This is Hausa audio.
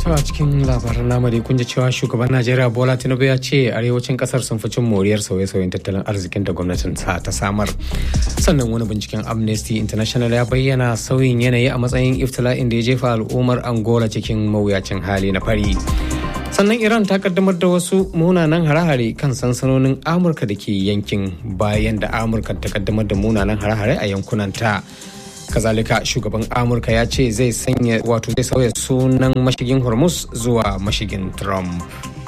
To a cikin labaran namu dai kun ji cewa shugaban Najeriya Bola Tinubu ya ce arewacin kasar sun fi cin moriyar sauye-sauyen tattalin arzikin da gwamnatin sa ta samar. Sannan wani binciken Amnesty International ya bayyana sauyin yanayi a matsayin iftila'in da ya jefa al'ummar Angola cikin mawuyacin hali na fari. Sannan Iran ta kaddamar da wasu munanan hare-hare kan sansanonin Amurka da ke yankin bayan da Amurka ta kaddamar da munanan hare-hare a yankunanta. kazalika shugaban amurka ya ce zai sanya wato zai sauya sunan mashigin hormuz zuwa mashigin trump